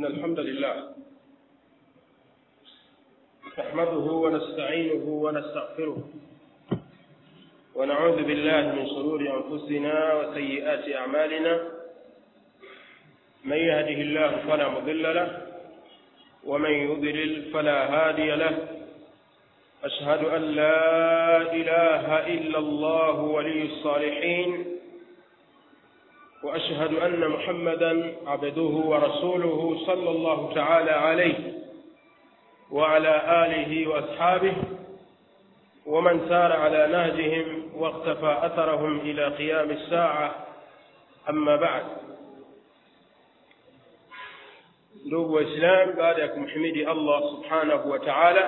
إن الحمد لله نحمده ونستعينه ونستغفره ونعوذ بالله من شرور أنفسنا وسيئات أعمالنا من يهده الله فلا مضل له ومن يضلل فلا هادي له أشهد أن لا إله إلا الله ولي الصالحين وأشهد أن محمدا عبده ورسوله صلى الله تعالى عليه وعلى آله وأصحابه ومن سار على نهجهم واقتفى أثرهم إلى قيام الساعة أما بعد ndugu waislamu baada ya kumhimidi allah subhanahu wa taala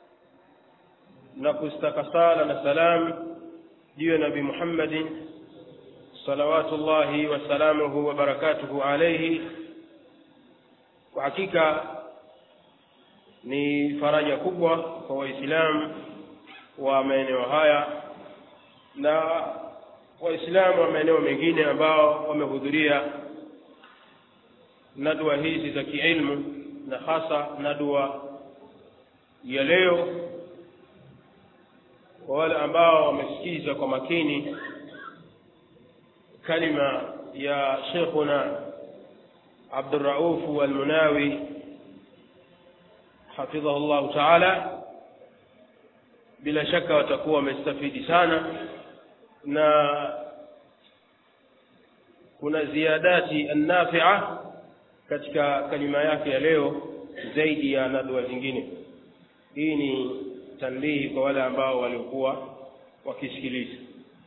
na kustaka sala na salam juu ya nabi muhammadin salawatullahi wasalamuhu wabarakatuhu alaihi kwa hakika ni faraja kubwa kwa waislamu wa maeneo haya na waislamu wa maeneo mengine ambao wamehudhuria nadwa hizi za kiilmu na hasa nadwa ya leo kwa wale ambao wamesikiza kwa makini kalima ya shekhuna abduraufu almunawi hafidhahu llahu taala bila shaka watakuwa wamestafidi sana na kuna ziyadati annafia katika kalima yake ya leo zaidi ya nadwa zingine hii ni tanbihi kwa wale ambao waliokuwa wakisikiliza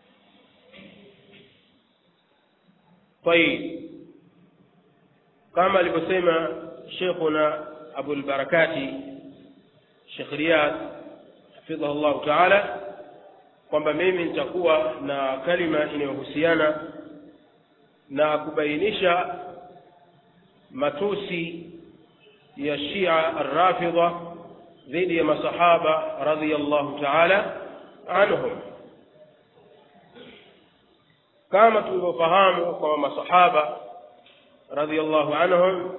طيب kama alivyosema shekhuna abulbarakati shekh riyad hafidhahu llahu taala kwamba mimi nitakuwa na kalima inayohusiana na kubainisha matusi ya shia arrafidha dhidi ya masahaba radhiallahu taala anhum kama tulivyofahamu kwamba masahaba radhiallahu anhum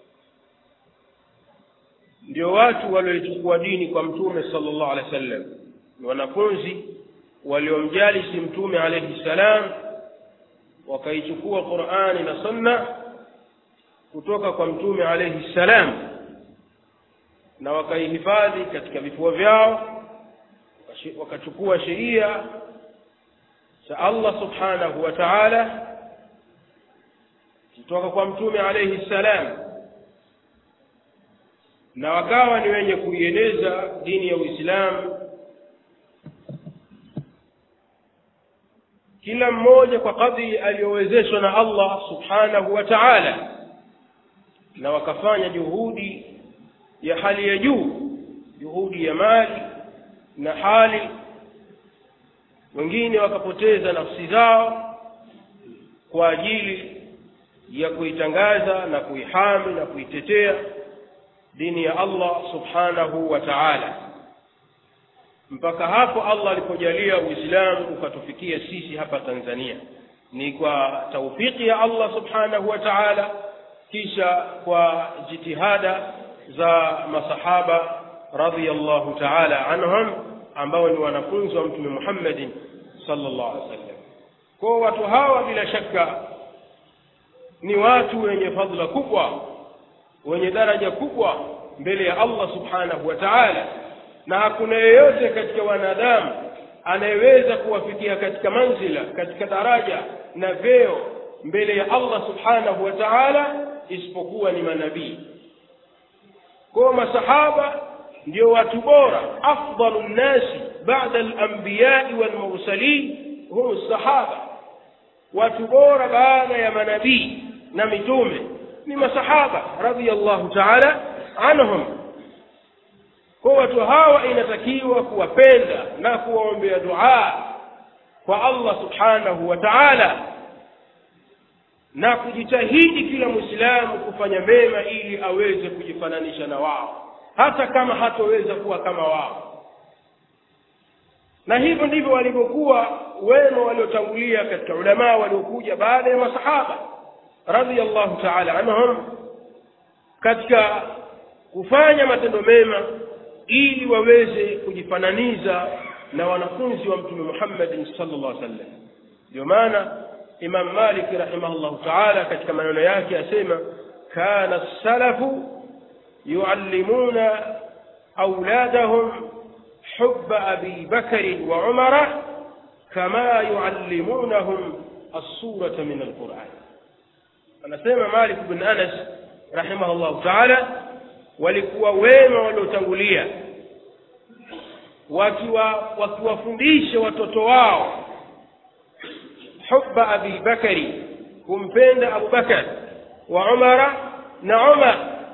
ndio watu walioichukua dini kwa mtume sallallahu alaihi wasallam ni wanafunzi waliomjalisi mtume alaihi salam wakaichukua qurani na sunna kutoka kwa mtume alaihi salam na wakaihifadhi katika vifua vyao wakachukua sheria za allah subhanahu wa taala kutoka kwa mtume alaihi salam na wakawa ni wenye kuieneza dini ya uislamu kila mmoja kwa kadri aliyowezeshwa na allah subhanahu wa taala na wakafanya juhudi ya hali ya juu juhudi ya mali na hali wengine wakapoteza nafsi zao kwa ajili ya kuitangaza na kuihami na kuitetea dini ya allah subhanahu wa taala mpaka hapo allah alipojalia uislamu ukatufikia sisi hapa tanzania ni kwa taufiki ya allah subhanahu wa taala kisha kwa jitihada za masahaba radhiallahu taala anhum ambao ni wanafunzi wa mtume muhammadin sallallahu alaihi wasallam kwao watu hawa bila shaka ni watu wenye fadhila kubwa wenye daraja kubwa mbele ya allah subhanahu wa taala na hakuna yeyote katika wanadamu anayeweza kuwafikia katika manzila katika daraja na vyeo mbele ya allah subhanahu wa taala isipokuwa ni manabii kwao masahaba ndio watu bora afdalu nnasi bada alambiyai walmursalin hum sahaba watu bora baada ya manabii na mitume ni masahaba radiallahu taala anhum kwa watu hawa inatakiwa kuwapenda na kuwaombea duaa kwa allah subhanahu wa taala na kujitahidi kila mwislamu kufanya mema ili aweze kujifananisha na wao hata kama hatoweza kuwa kama wao na hivyo ndivyo walivyokuwa wema waliotangulia katika ulamaa waliokuja baada ya masahaba radhiallahu taala anhum katika kufanya matendo mema ili waweze kujifananiza na wanafunzi wa mtume Muhammadin sallallahu alaihi wasallam ndio maana Imam Malik rahimahullahu ta'ala katika maneno yake asema kana salafu yuallimuna auladahum hubba abi bakri wa umara kama yuallimunahum as-surata min al-Qur'an anasema Malik bin Anas rahimahullahu ta'ala walikuwa wema waliotangulia wakiwa wakiwafundisha watoto wao hubba abi bakari kumpenda abu bakar wa umara na umar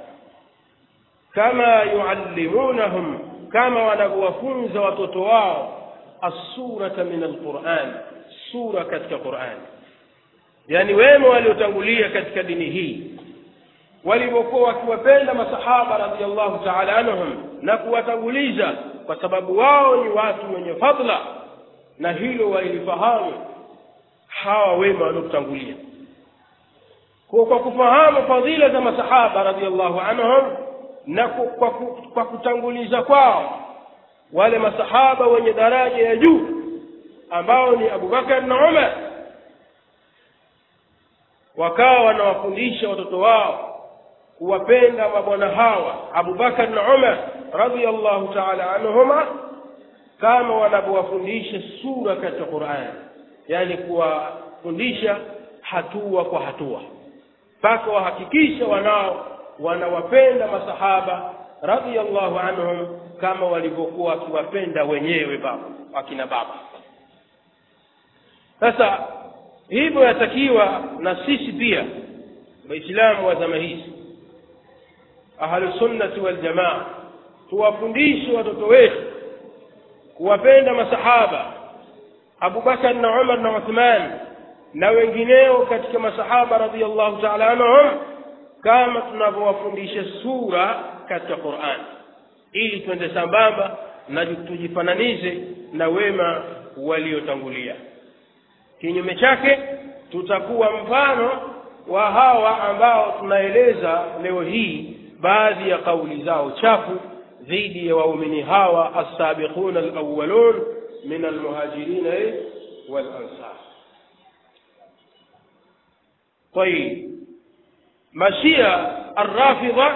kama yuallimunahum kama wanavyowafunza watoto wao assurata min alquran sura katika quran yani wema waliotangulia katika dini hii walivyokuwa wakiwapenda masahaba radhiallahu taala anhum na kuwatanguliza kwa sababu wao ni watu wenye fadla na hilo walilifahamu hawa wema waliotangulia kwa kwa kufahamu fadhila za masahaba radhiallahu anhum na kwa, kwa kutanguliza kwao wale masahaba wenye daraja ya juu ambao ni abubakar na umar wakawa wanawafundisha watoto wao kuwapenda mabwana hawa abubakar na umar radhiallahu taala anhuma kama wanavyowafundisha sura katika qurani yani kuwafundisha hatua kwa hatua mpaka wahakikisha wanao wanawapenda masahaba radhiallahu anhum kama walivyokuwa wakiwapenda wenyewe baba wakina baba sasa hivyo yatakiwa na sisi pia waislamu wa zama hizi ahlusunnati waljamaa tuwafundishe watoto wetu kuwapenda masahaba abubakar na umar na uthman na wengineo katika masahaba radiallahu taala anhum kama tunavyowafundisha sura katika quran ili twende sambamba na tujifananize na wema waliotangulia kinyume chake tutakuwa mfano wa hawa ambao tunaeleza leo hii baadhi ya kauli zao chafu dhidi ya waumini hawa assabiquna alawwalun min almuhajirina walansar طيب مشيئة الرافضة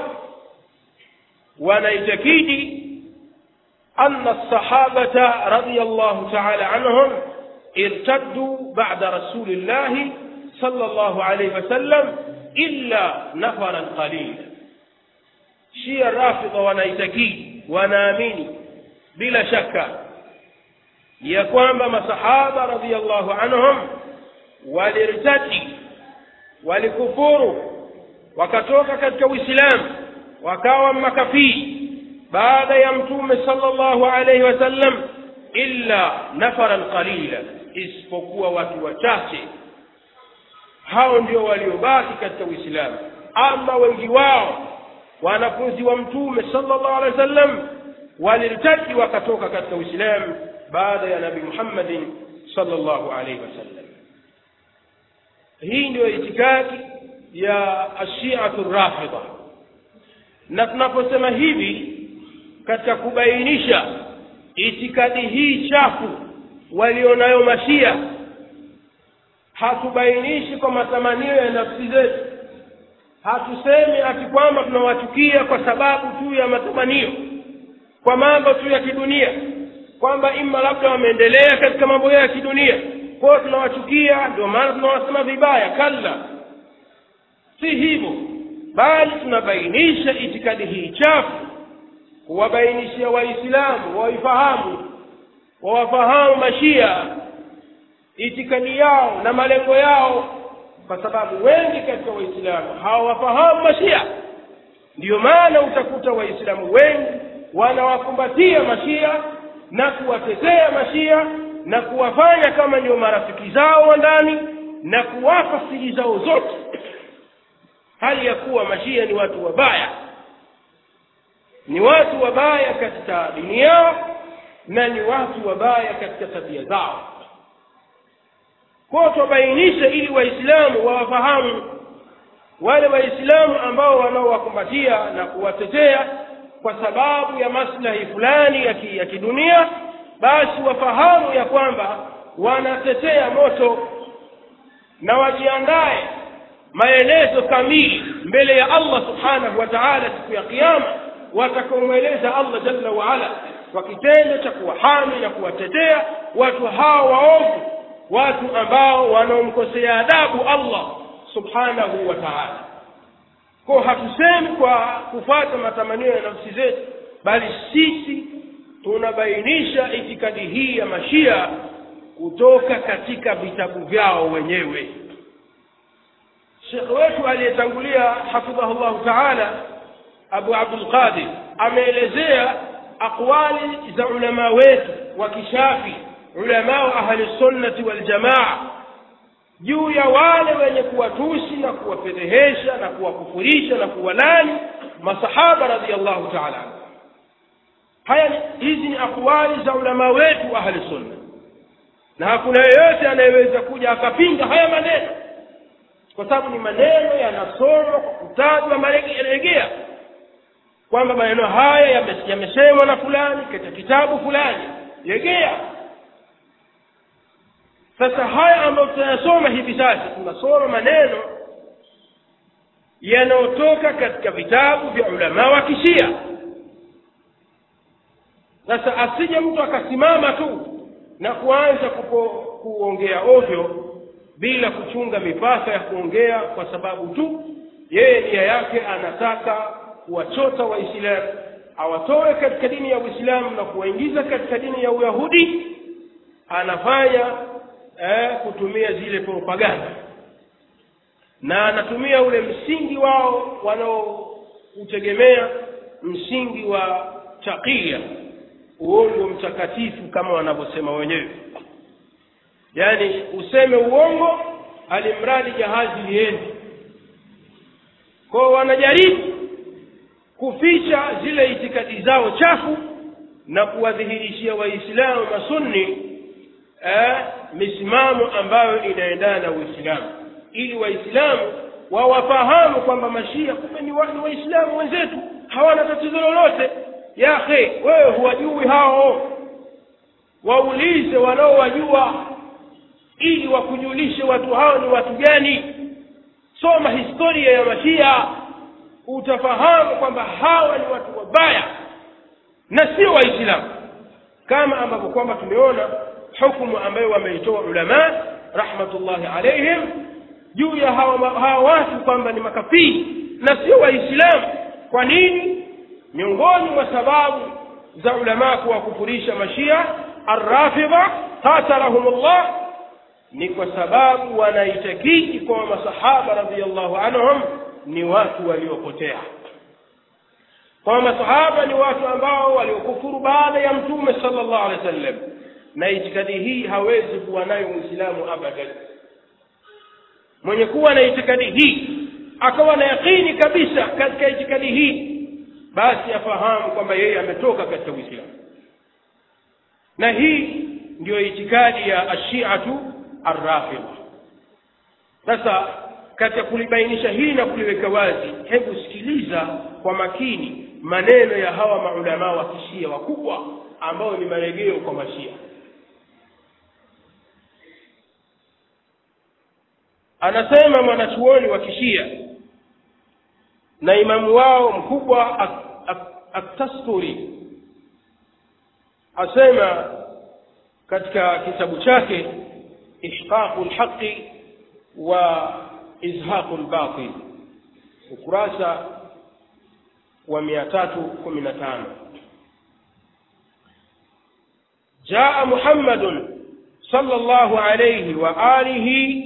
ونيتكيد أن الصحابة رضي الله تعالى عنهم ارتدوا بعد رسول الله صلى الله عليه وسلم إلا نفرا قليلا شيء الرافضة ونيتكيد ونامين بلا شك ya kwamba masahaba radhiallahu anhum walirtadi walikufuru wakatoka katika uislamu wakawa makafiri baada ya mtume sallallahu alaihi wasallam illa nafaran qalila isipokuwa watu wachache hao ndio waliobaki katika uislamu ama wengi wao wanafunzi wa mtume sallallahu alaihi wasallam walirtadi wakatoka katika uislamu baada ya nabii muhammadin sallallahu alaihi wasallam hii ndio itikadi ya ashiatu rafidha na tunaposema hivi katika kubainisha itikadi hii chafu walionayo mashia hatubainishi kwa matamanio ya nafsi zetu hatusemi ati kwamba tunawachukia kwa sababu tu ya matamanio kwa mambo tu ya kidunia kwamba ima labda wameendelea katika mambo yao ya kidunia kwao tunawachukia ndio maana tunawasema vibaya kalla si hivyo bali tunabainisha itikadi hii chafu kuwabainishia waislamu waifahamu wawafahamu mashia itikadi yao na malengo yao kwa sababu wengi katika waislamu hawawafahamu mashia ndiyo maana utakuta waislamu wengi wanawakumbatia mashia na kuwatetea mashia na kuwafanya kama ndio marafiki zao wa ndani na kuwapa siri zao zote hali ya kuwa mashia ni watu wabaya ni watu wabaya katika dini yao na ni watu wabaya katika tabia zao kwao twabainisha ili waislamu wawafahamu wale waislamu ambao wanaowakumbatia na kuwatetea kwa sababu ya maslahi fulani ya, ki, ya kidunia basi wafahamu ya kwamba wanatetea moto na wajiandae maelezo kamili mbele ya allah subhanahu wa taala siku ya kiama watakaomweleza allah jalla waala kwa kitendo cha kuwahami na kuwatetea watu hao waovu watu ambao wanaomkosea adabu allah subhanahu wa taala ko hatusemi kwa kufuata matamanio ya nafsi zetu bali sisi tunabainisha itikadi hii ya mashia kutoka katika vitabu vyao wenyewe shekhe wetu aliyetangulia hafidhahu llahu taala abu abdulqadir ameelezea aqwali za ulamaa wetu wa kishafi ulamaa wa ahli sunnati waljamaa juu ya wale wenye kuwatusi na kuwafedhehesha na kuwakufurisha na kuwalani masahaba radiallahu taala anhu haya hizi ni akwali za ulamaa wetu ahli sunna na hakuna yeyote anayeweza kuja akapinga haya maneno kwa sababu ni maneno yanasomwa kwa kutajwa maregea kwamba maneno haya yamesemwa na fulani katika kitabu fulani regea sasa haya ambayo tunayasoma hivi sasa tunasoma maneno yanayotoka katika vitabu vya ulamaa wa kishia sasa asije mtu akasimama tu na kuanza kupo, kuongea ovyo bila kuchunga mipaka ya kuongea kwa sababu tu yeye nia yake anataka kuwachota waislamu awatoe katika dini ya uislamu na kuwaingiza katika dini ya uyahudi anafanya eh, kutumia zile propaganda na anatumia ule msingi wao wanaoutegemea msingi wa takia uongo mtakatifu kama wanavyosema wenyewe yaani useme uongo alimradi jahazi liende kwao wanajaribu kuficha zile itikadi zao chafu na kuwadhihirishia waislamu masunni eh, misimamo ambayo inaendana na uislamu ili waislamu wawafahamu kwamba mashia kumbe ni waislamu wenzetu hawana tatizo lolote yakhe wewe huwajui hao waulize wanaowajua ili wakujulishe watu hao ni watu gani soma historia ya mashia utafahamu kwamba hawa ni watu wabaya na sio waislamu kama ambavyo kwamba tumeona hukumu ambayo wameitoa ulamaa rahmatullahi alaihim juu ya hawa, hawa watu kwamba ni makafiri na sio waislamu kwa nini miongoni mwa sababu za ulamaa kuwakufurisha mashia arrafidha qatalahumullah ni kwa sababu wanaitakidi kwa masahaba radiallahu anhum ni watu waliopotea kwa masahaba ni watu ambao waliokufuru baada ya mtume sallallahu alaihi wasallam na itikadi hii hawezi kuwa nayo mwislamu abadan mwenye kuwa na itikadi hii akawa na yaqini kabisa katika itikadi hii basi afahamu kwamba yeye ametoka katika uislamu na hii ndiyo itikadi ya ashiatu arrafidha sasa katika kulibainisha hili na kuliweka wazi hebu sikiliza kwa makini maneno ya hawa maulamaa wa kishia wakubwa ambao ni marejeo kwa mashia anasema mwanachuoni wa kishia na imamu wao mkubwa atasturi asema katika kitabu chake ihqaqu lhaqi wa izhaqu lbatil ukurasa wa mia tatu kumi na tano jaa muhammadun صلى الله عليه وآله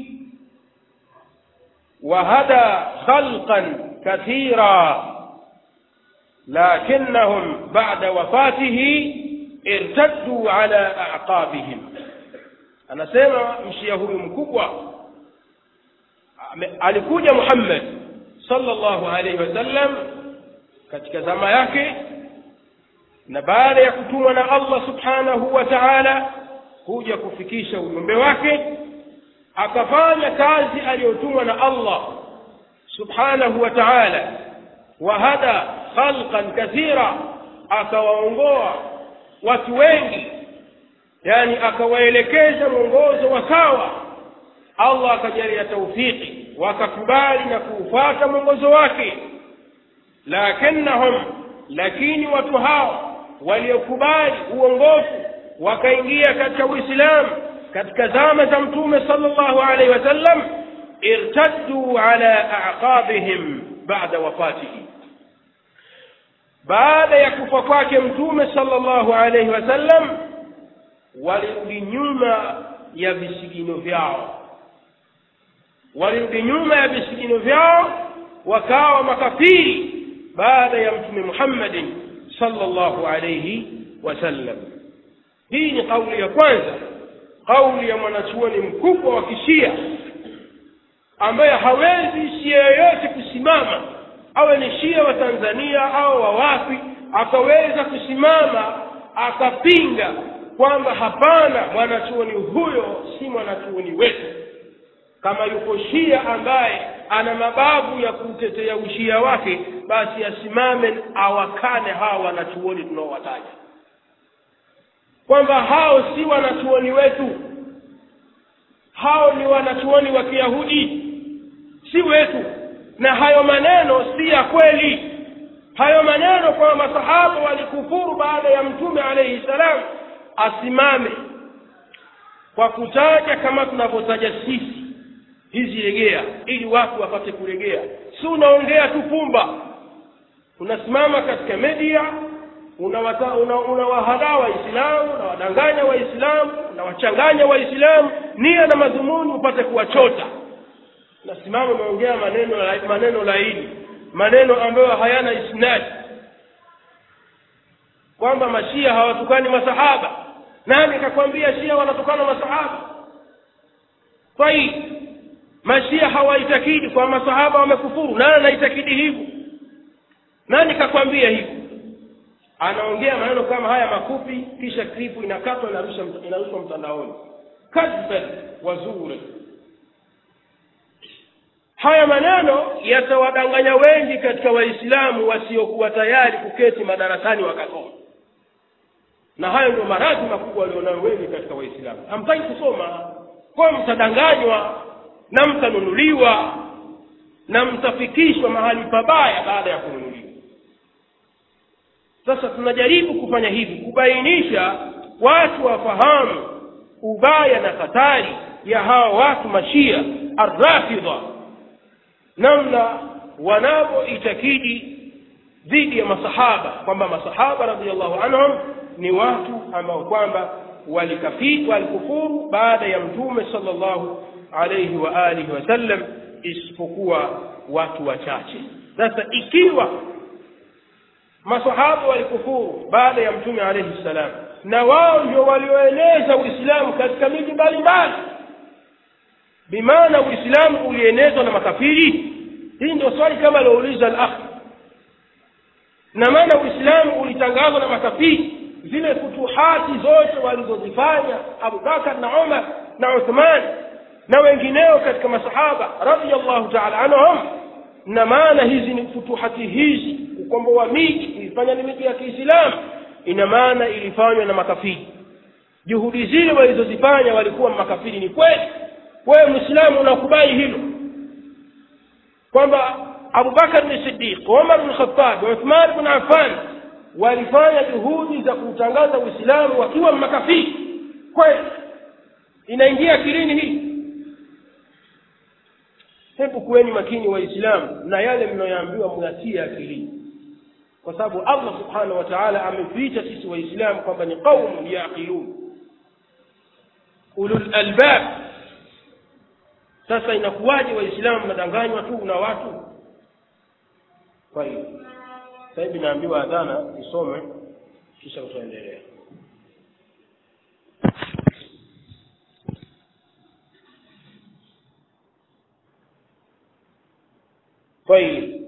وهدى خلقا كثيرا لكنهم بعد وفاته ارتدوا على أعقابهم anasema mshia huyu mkubwa alikuja muhammad sallallahu alaihi wasallam katika zama yake na baada ya kutumwa na allah subhanahu wa taala kuja kufikisha ujumbe wake akafanya kazi aliyotumwa na allah subhanahu wa taala wahada khalqan kathira akawaongoa watu wengi yani akawaelekeza mwongozo wa sawa allah akajalia taufiki wakakubali na kuufuata mwongozo wake lakinnahum lakini watu hao waliokubali uongofu wakaingia katika uislamu katika zama za mtume sallallahu alaihi wasallam irtaddu ala aqabihim bada wafatihi baada ya kufa kwake mtume sallallahu alaihi wasallam walirudi nyuma ya visigino vyao walirudi nyuma ya visigino vyao wakawa makafiri baada ya mtume muhammadin sallallahu alaihi wasallam hii ni kauli ya kwanza kauli ya mwanachuoni mkubwa wa kishia ambaye hawezi shia yoyote kusimama awe ni shia wa tanzania au wa wapi akaweza kusimama akapinga kwamba hapana mwanachuoni huyo si mwanachuoni wetu kama yuko shia ambaye ana mababu ya kutetea ushia wake basi asimame awakane hawa wanachuoni tunaowataja kwamba hao si wanachuoni wetu hao ni wanachuoni wa kiyahudi si wetu na hayo maneno si ya kweli hayo maneno kwamba masahaba walikufuru baada ya mtume alaihi salam asimame kwa kutaja kama tunavyotaja sisi hizi regea ili watu wapate kuregea si unaongea tu pumba unasimama katika media unawahadaa una, una waislamu unawadanganya waislamu unawachanganya waislamu nia na madhumuni upate kuwachota nasimama unaongea maneno maneno laini maneno ambayo hayana isnadi kwamba mashia hawatukani masahaba nani kakwambia shia wanatukana masahaba tayib mashia hawaitakidi kwa masahaba wamekufuru nani anaitakidi hivyo nani kakwambia hivyo anaongea maneno kama haya mafupi kisha klipu inakatwa inarushwa inarushwa mtandaoni kadban wazuri haya maneno yatawadanganya wengi katika waislamu wasiokuwa tayari kuketi madarasani wakasoma na hayo ndio maradhi makubwa walionayo wengi katika waislamu hamtaki kusoma kwayo mtadanganywa na mtanunuliwa na mtafikishwa mahali pabaya baada ya kununuliwa sasa tunajaribu kufanya hivi kubainisha watu wafahamu ubaya na hatari ya hawa watu mashia arrafidha namna wanavyoitakidi dhidi ya masahaba kwamba masahaba radiallahu anhum ni watu ambao kwamba walikafiri walikufuru baada ya mtume sallallahu alaihi wa alihi wasallam isipokuwa watu wachache sasa ikiwa masahaba walikufuru baada ya mtume alaihi salam na wao ndio walioeneza uislamu katika miji mbalimbali bimaana uislamu ulienezwa na makafiri hii ndio swali kama aliouliza al akh na maana uislamu ulitangazwa na makafiri zile futuhati zote walizozifanya abubakar na umar na uthman na wengineo katika masahaba radiallahu taala anhum na maana hizi ni futuhati hizi ukomboa miji ilifanya ni miji ya kiislamu ina maana ilifanywa na makafiri juhudi zile walizozifanya walikuwa makafiri ni kweli wewe mwislamu unakubali hilo kwamba abubakar ni sidiq umar bn khatab uthman bn affan walifanya juhudi za kuutangaza uislamu wakiwa makafiri kweli inaingia akilini hii hebu kuweni makini waislamu na yale mnayoambiwa mnatia akilini kwa sababu allah subhanahu wa taala ametuita sisi waislamu kwamba ni qaumun yaqilun ulul albab sasa inakuwaje waislamu mnadanganywa tu na watu kwa hiyo sasa hivi naambiwa adhana isome kisha utaendelea طيب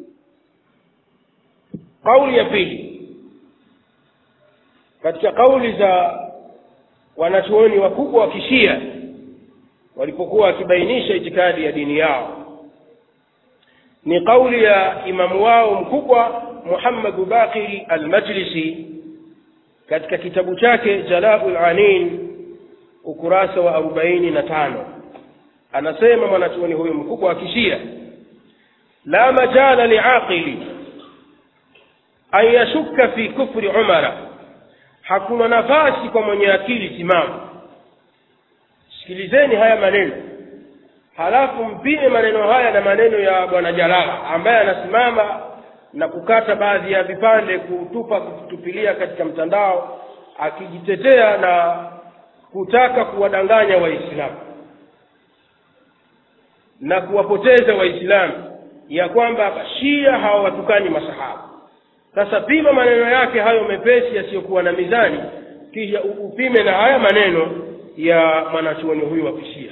kauli ya pili katika kauli za wanachuoni wakubwa wa kishia walipokuwa wakibainisha itikadi ya dini yao ni kauli ya imamu wao mkubwa muhammadu baqiri almajlisi katika kitabu chake jalau anin ukurasa wa arobaini na tano anasema mwanachuoni huyo mkubwa wa kishia la majala liaqili an yashukka fi kufri umara hakuna nafasi kwa mwenye akili timamu sikilizeni haya maneno halafu mpime maneno haya na maneno ya bwana jalala ambaye anasimama na kukata baadhi ya vipande kutupa kutupilia katika mtandao akijitetea na kutaka kuwadanganya waislamu na kuwapoteza waislamu ya kwamba shia hawawatukani masahaba sasa pima maneno yake hayo mepesi yasiyokuwa na mizani kisha upime na haya maneno ya mwanachuoni huyu wa kishia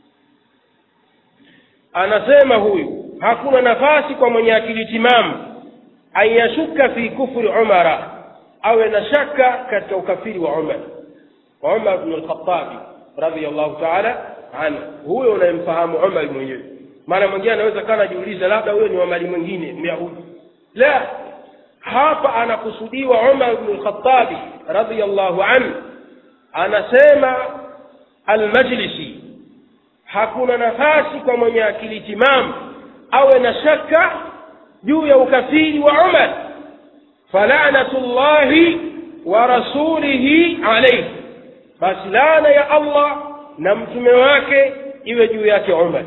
anasema huyu hakuna nafasi kwa mwenye akili timamu an yashuka fi kufri umara awe na shaka katika ukafiri wa umar wa umar bnu lkhatabi radiallahu taala anhu huyo unayemfahamu umar mwenyewe maana mwingine anaweza kaa anajiuliza labda huyo ni wamali mwingine myahudi la hapa anakusudiwa umar bnu lkhatabi radiallahu anhu anasema almajlisi hakuna nafasi kwa mwenye akili timamu awe na shaka juu ya ukafiri wa umar falanatu llahi wa rasulihi alaihi basi laana ya allah na mtume wake iwe juu yake umar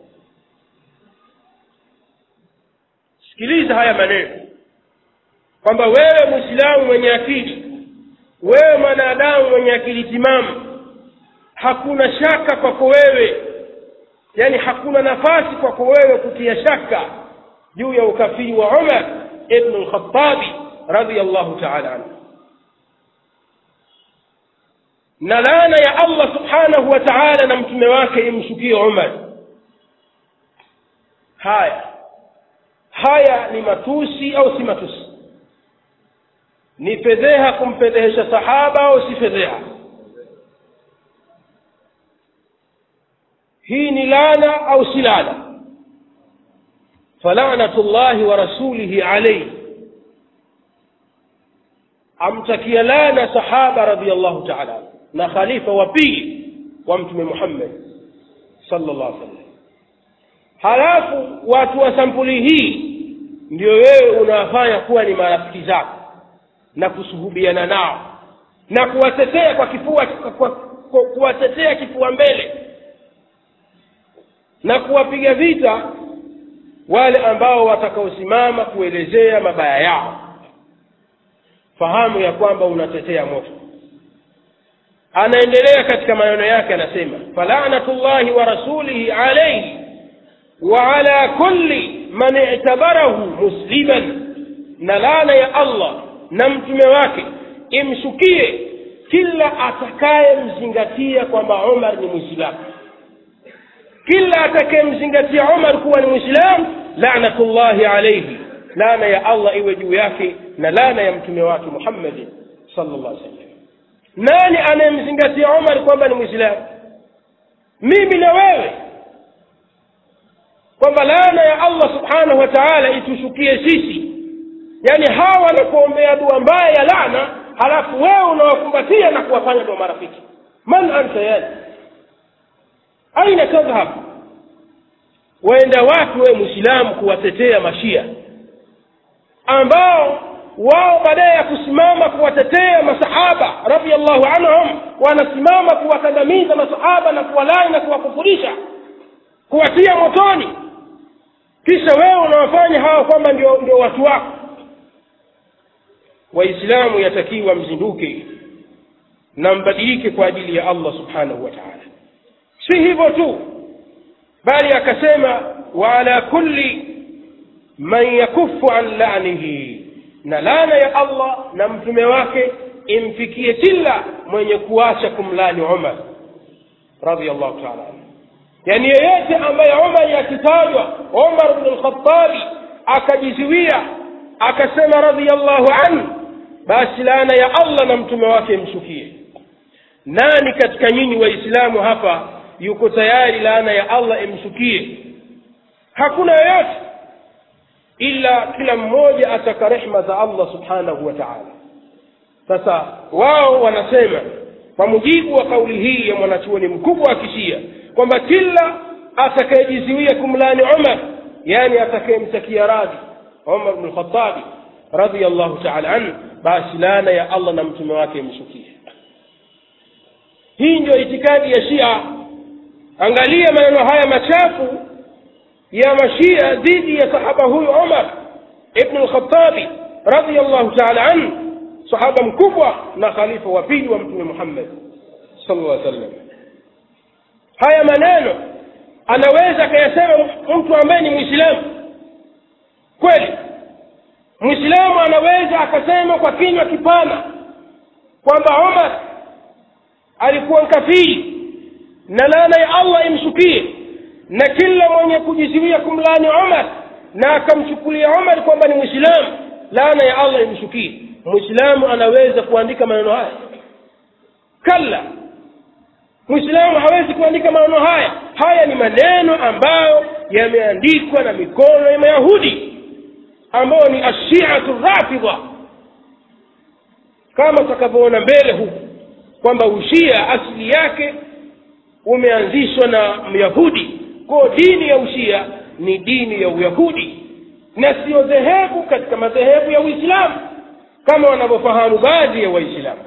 sikiliza haya maneno kwamba wewe mwislamu mwenye akili wewe mwanadamu mwenye akili timamu hakuna shaka kwako wewe yani hakuna nafasi kwako wewe kutia shaka juu ya ukafiri wa umar ibnu lkhatabi radiallahu taala anhu na laana ya allah subhanahu wa taala na mtume wake imshukie umar haya haya ni matusi au si matusi ni fedheha kumfedhehesha sahaba au si fedheha hii ni laana au si laana falanatu llahi wa rasulihi alaihi amtakia laana sahaba radiallahu taala na khalifa wa pili wa mtume muhammad sala llah sallam halafu watu wa sampuli hii ndio wewe unawafanya kuwa ni marafiki zako na kusuhubiana nao na kuwatetea kwa kifua kwa, kwa, kuwatetea kifua mbele na kuwapiga vita wale ambao watakaosimama kuelezea mabaya yao fahamu ya kwamba unatetea moto anaendelea katika maneno yake anasema falanatu llahi wa rasulihi alaihi wa ala kulli man i'tabarahu musliman na laana ya allah na mtume wake imshukie kila atakayemzingatia kwamba umar ni mwislamu kila atakayemzingatia umar kuwa ni mwislamu lanatullahi alaihi laana ya allah iwe juu yake na laana ya mtume wake muhammadi sala llah sallam nani anayemzingatia umar kwamba ni mwislamu mimi na wewe kwamba laana ya allah subhanahu wa taala itushukie sisi yaani hawa wanakuombea dua mbaya ya laana halafu wewe unawakumbatia na kuwafanya ndo marafiki man anta yani aina tadhhab waenda wapi wewe mwislamu kuwatetea mashia ambao wao baadaye ya kusimama kuwatetea masahaba radiallahu anhum wanasimama kuwakandamiza masahaba na kuwalai na kuwakufurisha kuwatia motoni kisha wewe unawafanya hawa kwamba ndio, ndio watu wako waislamu yatakiwa mzinduke na mbadilike kwa ajili ya allah subhanahu wa taala si hivyo tu bali akasema wa ala kulli man yakufu an lanihi na laana ya allah na mtume wake imfikie kila mwenye kuacha kumlani umar radiallahu taala anhu yani yeyote ambaye umari akitajwa umar bnu lkhatabi akajiziwia akasema radiallahu anhu basi laana ya allah na mtume wake imshukie nani katika nyinyi waislamu hapa yuko tayari laana ya allah imshukie hakuna yoyote ila kila mmoja ataka rehma za allah subhanahu wa taala sasa wao wanasema kwa mujibu wa kauli hii ya mwanachuoni mkubwa wa kishia kwamba kila atakayejiziwia kumlani umar yani atakayemtakia radhi umar bnu lkhatabi radiallahu taala anhu basi laana ya allah na mtume wake imshukie hii ndio itikadi ya shia angalia maneno haya machafu ya mashia dhidi ya sahaba huyu umar ibnu lkhatabi radiallahu taala anhu sahaba mkubwa na khalifa wa pili wa mtume muhammad sallallahu alaihi wasallam haya maneno anaweza akayasema mtu ambaye ni mwislamu kweli mwislamu anaweza akasema kwa kinywa kipana kwamba omar alikuwa mkafiri na laana ya allah imshukie na kila mwenye kujiziwia kumlaani omar na akamchukulia omar kwamba ni mwislamu laana ya allah imshukie mwislamu anaweza kuandika maneno haya kalla mwislamu hawezi kuandika maneno haya haya ni maneno ambayo yameandikwa na mikono ya mayahudi ambao ni ashiatu rafidha kama tutakavyoona mbele huku kwamba ushia asili yake umeanzishwa na myahudi kwao dini ya ushia ni dini ya uyahudi na siyo dhehebu katika madhehebu ya uislamu kama wanavyofahamu baadhi ya waislamu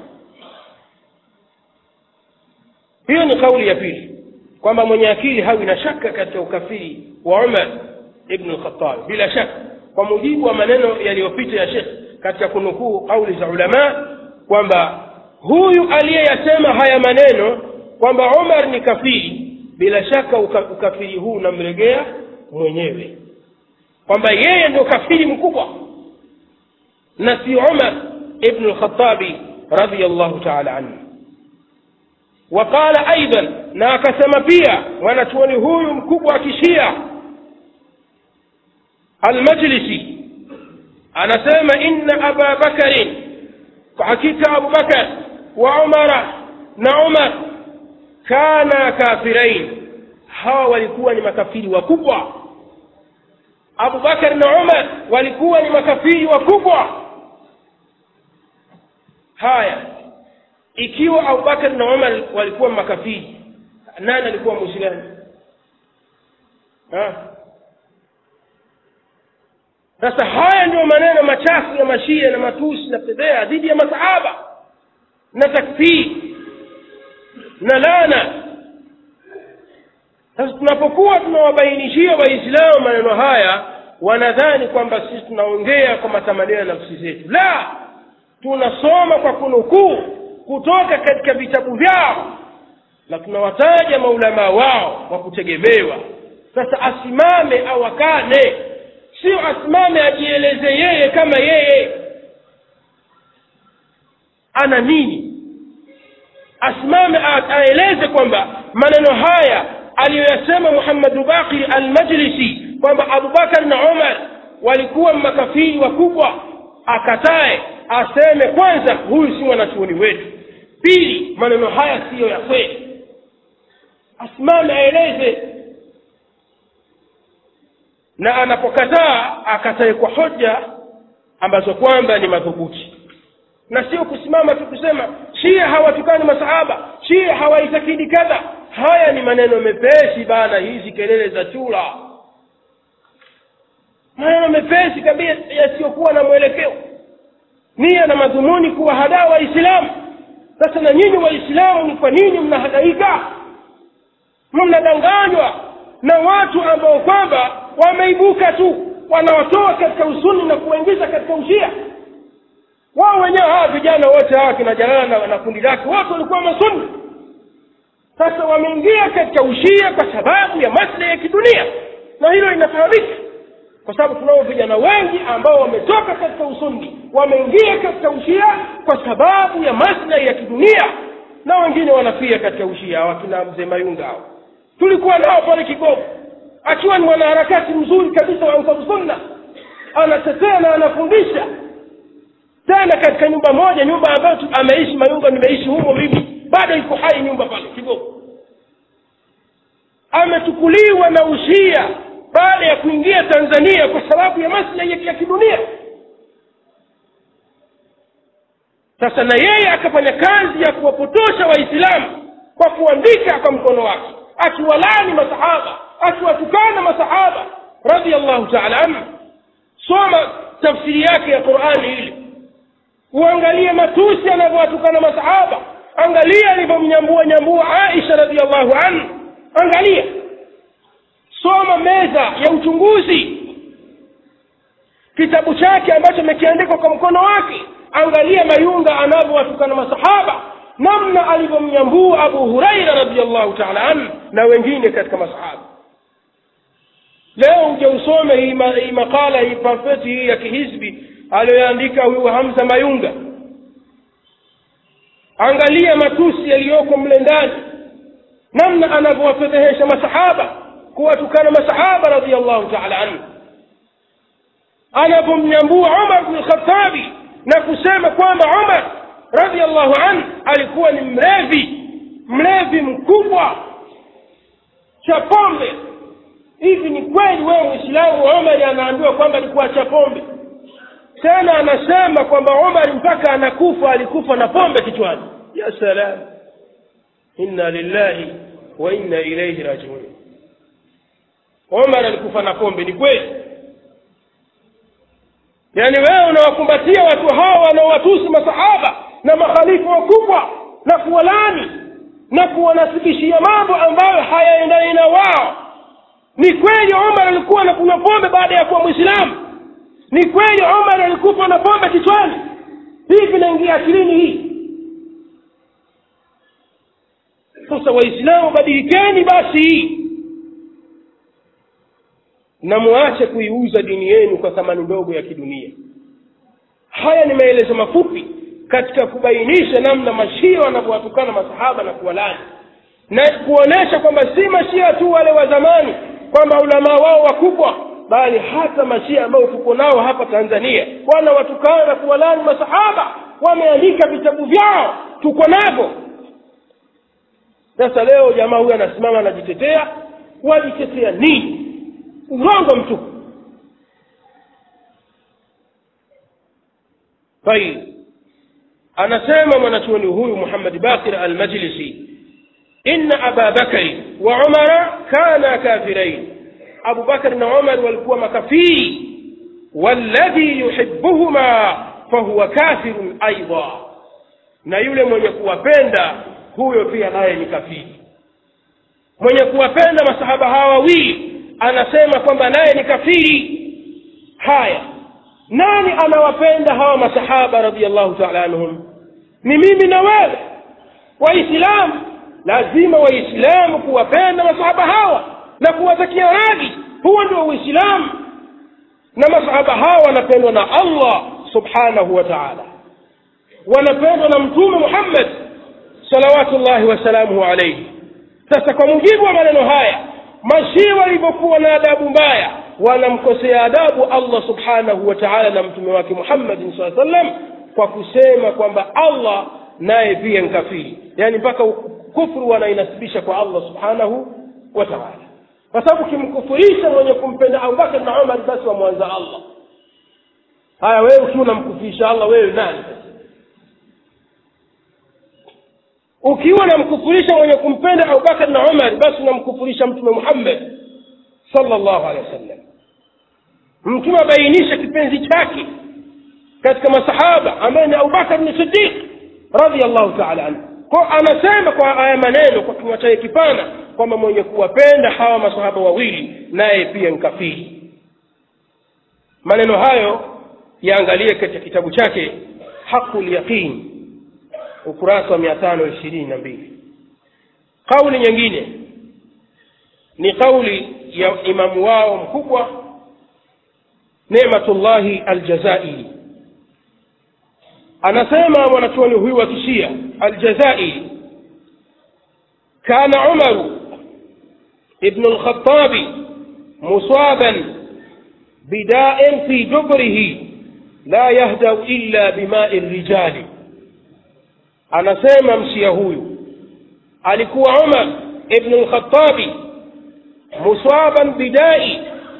hiyo ni kauli ya pili kwamba mwenye akili hawi na shaka katika ukafiri wa umar ibnu lkhatabi bila shaka kwa mujibu wa maneno yaliyopita ya shekh katika kunukuu kauli za ulamaa kwamba huyu aliyeyasema haya maneno kwamba umar ni kafiri bila shaka uka, ukafiri huu unamregea mwenyewe kwamba yeye ndio kafiri mkubwa na si umar ibnu lkhatabi radiallahu taala anhu waqala aidan na akasema pia mwanachuoni huyu mkubwa wa kishia almajlisi anasema inna aba bakarin kwa hakika abu bakar wa umara na umar kana kafirain hawa walikuwa ni makafiri wakubwa abu bakar na umar walikuwa ni makafiri wakubwa haya ikiwa abubakar na umar walikuwa makafiri nani alikuwa mwislamu sasa haya ndio maneno machafu ya mashia na matusi na fedhea dhidi ya masahaba na takfiri na lana sasa tunapokuwa tunawabainishia waislamu maneno haya wanadhani kwamba sisi tunaongea kwa matamanio ya nafsi zetu la tunasoma kwa kunukuu kutoka katika vitabu vyao na tunawataja maulamaa wao wa kutegemewa sasa asimame au akane sio asimame ajieleze yeye kama yeye ana nini asimame aeleze kwamba maneno haya aliyoyasema muhammadu baqir almajlisi kwamba abubakar na umar walikuwa makafiri wakubwa akatae aseme kwanza huyu si mwanachuoni wetu pili maneno haya siyo ya kweli asimame aeleze na anapokataa akatae kwa hoja ambazo kwamba ni madhubuti na sio kusimama tu kusema shia hawatukani masahaba shia hawaitakidi kadha haya ni maneno mepesi bana hizi kelele za chura maneno mepesi kabisa yasiyokuwa na mwelekeo nia na madhumuni kuwahadaa waislamu sasa na nyinyi waislamu ni kwa nini mnahadaika mnadanganywa na watu ambao kwamba wameibuka tu wanawatoa katika usuni na kuwaingiza katika ushia wao wenyewe hawa vijana wote hawa kina jalala na kundi lake wote walikuwa masuni sasa wameingia katika ushia kwa sababu ya maslahi ya kidunia na hilo linafahamika kwa sababu tunao vijana wengi ambao wametoka katika usuni wameingia katika ushia kwa sababu ya maslahi ya kidunia na wengine wanafia katika ushia wakina mzee mayunga hao tulikuwa nao pale kigogo akiwa ni mwanaharakati mzuri kabisa wa ansaru sunna anatetea na anafundisha tena katika nyumba moja nyumba ambayo ameishi mayunga nimeishi humo mimi bado iko hai nyumba pale kigogo amechukuliwa na ushia baada ya kuingia tanzania kwa sababu ya maslahi ya kidunia sasa na yeye akafanya kazi ya kuwapotosha waislamu kwa kuandika kwa mkono wake akiwalani masahaba akiwatukana masahaba radiallahu taala anhu soma tafsiri yake ya qurani ile uangalie matusi anavyowatukana masahaba angalia alivyomnyambua nyambua aisha radiallahu anhu angalia soma meza ya uchunguzi kitabu chake ambacho amekiandikwa kwa mkono wake angalia mayunga anavyowatukana masahaba namna alivyomnyambua abu huraira radiallahu taala anhu na wengine katika masahaba leo uje usome hii, ma, hii makala hii pamfeti hii ya kihizbi aliyoandika huyu hamza mayunga angalia matusi yaliyoko mle ndani namna anavyowafedhehesha masahaba kuwatukana masahaba radiallahu taala anhu anavyomnyambua umar bnu lkhatabi na kusema kwamba umar radiallahu anhu alikuwa ni mlevi mlevi mkubwa cha pombe hivi ni kweli wewe mwislamu umari anaambiwa kwamba alikuwa cha pombe tena anasema kwamba umari mpaka anakufa alikufa na pombe kichwani ya salam inna lillahi wa inna ilaihi rajiun umar alikufa na pombe ni kweli yaani wewe unawakumbatia watu hawa wanaowatusi masahaba na makhalifu wakubwa na kuwalani na kuwanasibishia mambo ambayo hayaendani na wao ni kweli umar alikuwa anakunywa pombe baada ya kuwa mwislamu ni kweli umar alikufa na pombe kichwani hii vinaingia akilini hii sasa waislamu badilikeni basi na muache kuiuza dini yenu kwa thamani ndogo ya kidunia haya ni maelezo mafupi katika kubainisha namna mashia wanavyowatukana masahaba na kuwalani na kuonesha kwamba si mashia tu wale wa zamani kwamba ulamaa wao wakubwa bali hata mashia ambao tuko nao hapa tanzania wanawatukana na kuwalani masahaba wameandika vitabu vyao tuko navyo sasa leo jamaa huyu anasimama anajitetea wajitetea nini urongo mtupu طيب anasema mwanachuoni huyu muhammad bakir almajlisi inna aba bakari wa umara kana kafirain abu bakari na umar walikuwa makafiri walladhi yuhibuhuma fahuwa kafirun aidha na yule mwenye kuwapenda huyo pia naye ni kafiri mwenye kuwapenda masahaba hawa wawili anasema kwamba naye ni kafiri haya nani anawapenda hawa masahaba radiallahu taala anhum ni mimi na wewe waislamu lazima waislamu kuwapenda masahaba hawa na kuwatakia radhi huo ndio uislamu na masahaba hawa wanapendwa na allah subhanahu wa taala wanapendwa na mtume muhammad salawatullahi wasalamuhu alaihi sasa kwa mujibu wa maneno haya mashia walivyokuwa na adabu mbaya wanamkosea adabu allah subhanahu wa taala na mtume wake muhammadin saa sallam kwa kusema kwamba allah naye pia nkafiri yaani mpaka kufru wanainasibisha kwa allah subhanahu wa taala kwa sababu ukimkufurisha mwenye kumpenda abubakar na umar basi wamwanza allah haya wewe ukiwa unamkufurisha allah wewe nani ukiwa unamkufurisha mwenye kumpenda abubakar na umar basi unamkufurisha mtume muhammad sallallahu alehi wasallam mtume abainisha kipenzi chake katika masahaba ambaye ni abubakar ni sidiq radiallahu taala anhu kwa anasema kwa haya maneno kwa kinywa chake kipana kwamba mwenye kuwapenda hawa masahaba wawili naye pia nkafiri maneno hayo yaangalie katika kitabu chake haqu lyaqin ukurasa wa mia tano ishirini na mbili kauli nyingine ni kauli ya imamu wao mkubwa nematullahi aljazairi anasema mwanachuoni huyu wa kishia aljazairi kana umaru ibnu lkhatabi musaban bidain fi jubrihi la yahdau illa bimai rijali anasema mshia huyu alikuwa umar ibnu lkhatabi musaban bidai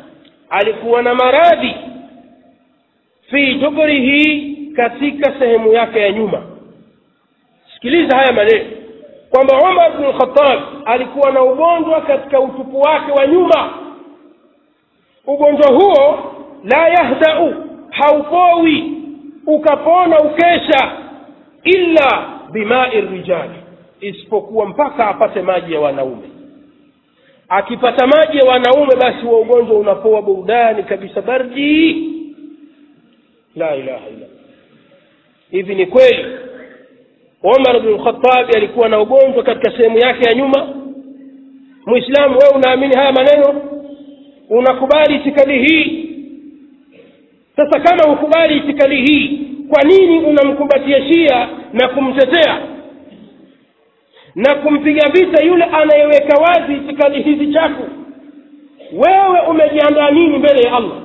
alikuwa na maradhi fi duburihi katika sehemu yake ya nyuma sikiliza haya maneno kwamba umar bnu lkhatab alikuwa na ugonjwa katika utupu wake wa nyuma ugonjwa huo la yahdau haupowi ukapona ukesha illa bimai rijali isipokuwa mpaka apate maji ya wanaume akipata maji ya wanaume basi wa ugonjwa unapoa burudani kabisa bardi la ilaha illa hivi ni kweli umar bnu lkhatabi alikuwa na ugonjwa katika sehemu yake ya nyuma mwislamu wewe unaamini haya maneno unakubali itikadi hii sasa kama hukubali itikadi hii kwa nini unamkumbatia shia na kumtetea na kumpiga vita yule anayeweka wazi itikadi hizi chafu wewe umejiandaa nini mbele ya allah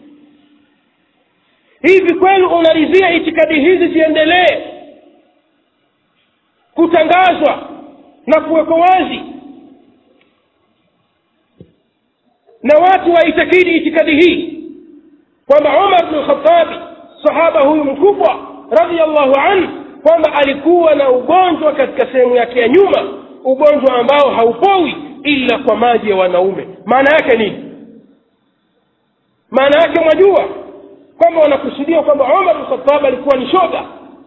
hivi kweli unaridhia itikadi hizi ziendelee kutangazwa na kuwekwa wazi na watu waitakidi itikadi hii kwamba umar bnu lkhatabi sahaba huyu mkubwa radiallahu anhu kwamba alikuwa na ugonjwa katika sehemu yake ya nyuma ugonjwa ambao haupowi ila kwa maji ya wanaume maana yake nini maana yake mwajua kwamba wanakusudia kwamba umar bnukhatab alikuwa ni shoga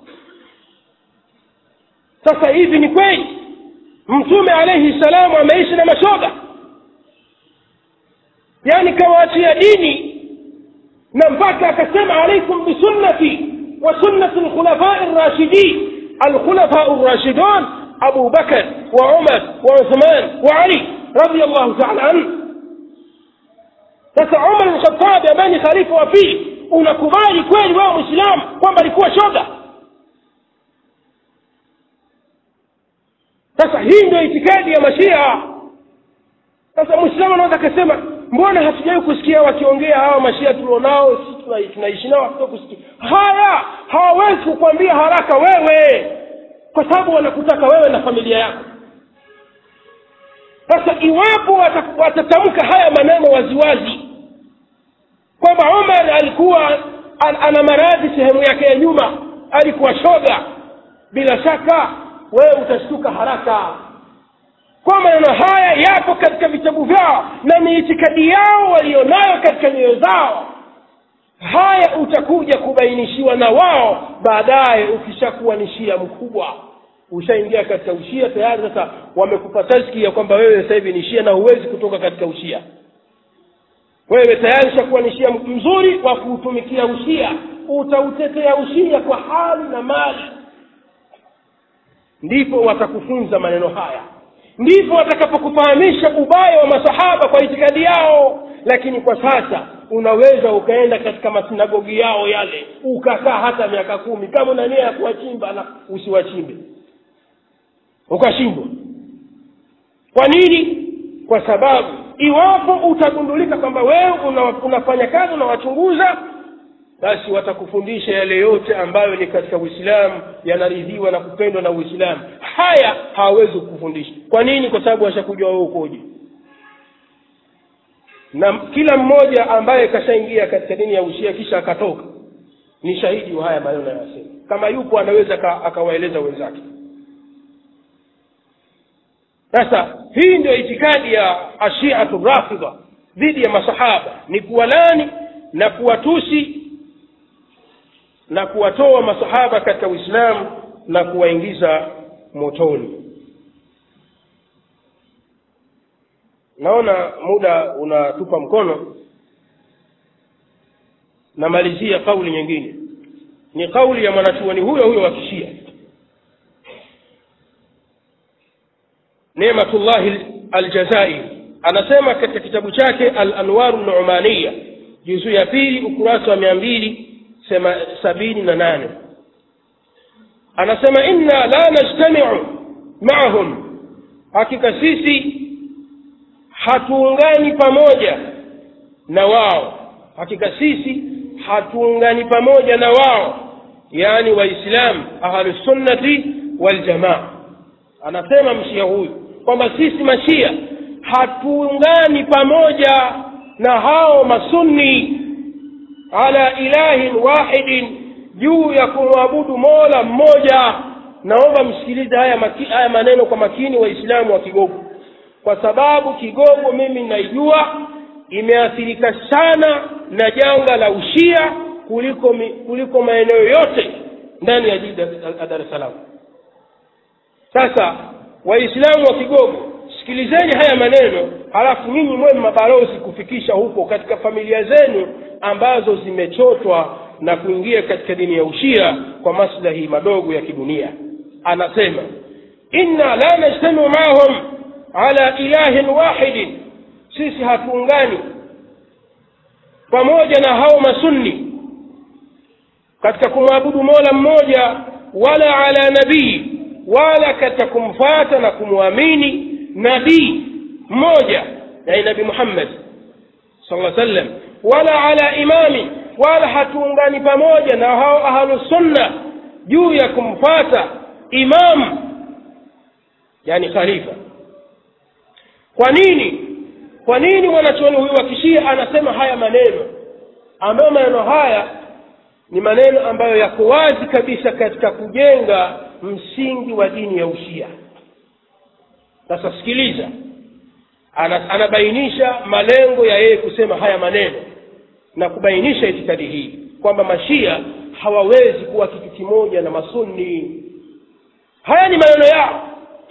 sasa hivi ni kweli mtume alaihi salamu ameishi na mashoga yaani kawaachia dini na mpaka akasema alaikum bisunnati wa sunnati lkhulafai rashidin alkhulafau rashidun abu bakar wa umar wa uthman wa ali radi allahu taala anhu sasa umar lkhatabi ambaye ni khalifa wa pili unakubali kweli wewe mwislamu kwamba alikuwa shoga sasa hii ndio itikadi ya mashia sasa mwislamu anaweza akasema mbona hatujawahi kusikia wakiongea hawa mashia tulionao si tunaishi nao hatuja kusikia haya hawawezi kukwambia haraka wewe kwa sababu wanakutaka wewe na familia yako sasa iwapo watatamka haya maneno waziwazi kwamba umar alikuwa an, ana maradhi sehemu yake ya nyuma alikuwa shoga bila shaka wewe utashtuka haraka kwa maneno haya yapo katika vitabu vyao na ni itikadi yao walionayo katika nyoyo zao haya utakuja kubainishiwa na wao baadaye ukishakuwa ni shia mkubwa ushaingia katika ushia tayari sasa wamekupa taski ya kwamba wewe sasa hivi ni shia na huwezi kutoka katika ushia wewe tayari ushakuwa ni shia mzuri wa kuutumikia ushia utautetea ushia kwa hali na mali ndipo watakufunza maneno haya ndipo watakapokufahamisha ubaya wa masahaba kwa itikadi yao lakini kwa sasa unaweza ukaenda katika masinagogi yao yale ukakaa hata miaka kumi kama una nia ya kuwachimba na usiwachimbe ukashindwa kwa nini kwa sababu iwapo utagundulika kwamba wewe una, unafanya kazi unawachunguza basi watakufundisha yale yote ambayo ni katika uislamu yanaridhiwa na kupendwa na uislamu haya hawawezi kukufundisha kwa nini kwa sababu washakujua wewe ukoje na kila mmoja ambaye kashaingia katika dini ya ushia kisha akatoka ni shahidi wa haya maneno yanasema kama yupo anaweza akawaeleza wenzake sasa hii ndio itikadi ya ashiatu rafidha dhidi ya masahaba ni kuwalani na kuwatusi na kuwatoa masahaba katika uislamu na kuwaingiza motoni naona muda unatupa mkono namalizia kauli nyingine ni kauli ya mwanachuoni huyo huyo wa kishia nematullahi aljazairi anasema katika kitabu chake al anwaru numaniya juzuu ya pili ukurasa wa mia mbili sabini na nane anasema inna la najtamiu maahum hakika sisi hatuungani pamoja na wao hakika sisi hatuungani pamoja na wao yaani waislamu ahlusunnati waljamaa anasema mshia huyu kwamba sisi mashia hatuungani pamoja na hao masunni ala ilahin wahidin juu ya kumwabudu mola mmoja naomba msikilize haya, maki, haya maneno kwa makini waislamu wa kigogo kwa sababu kigogo mimi naijua imeathirika sana na janga la ushia kuliko mi, kuliko maeneo yote ndani ya jiji la dar es salaam sasa waislamu wa kigogo sikilizeni haya maneno halafu nyinyi mwe mabalozi kufikisha huko katika familia zenu ambazo zimechotwa na kuingia katika dini ya ushia kwa maslahi madogo ya kidunia anasema inna la najtamiu maahum ala ilahin wahidin sisi hatuungani pamoja na hao masunni katika kumwabudu mola mmoja wala ala nabii wala katika kumfata na kumwamini nabii mmoja yani nabii muhammad sala sallam wala ala imami wala hatuungani pamoja na hao ahlusunna juu ya kumfata imam yani khalifa kwa nini kwa nini mwanachuoni huyu wa kishia anasema haya maneno ambayo maneno haya ni maneno ambayo yako wazi kabisa katika kujenga msingi wa dini ya ushia sasa sikiliza Ana, anabainisha malengo ya yeye kusema haya maneno na kubainisha itikadi hii kwamba mashia hawawezi kuwa kitu kimoja na masunni haya ni maneno yao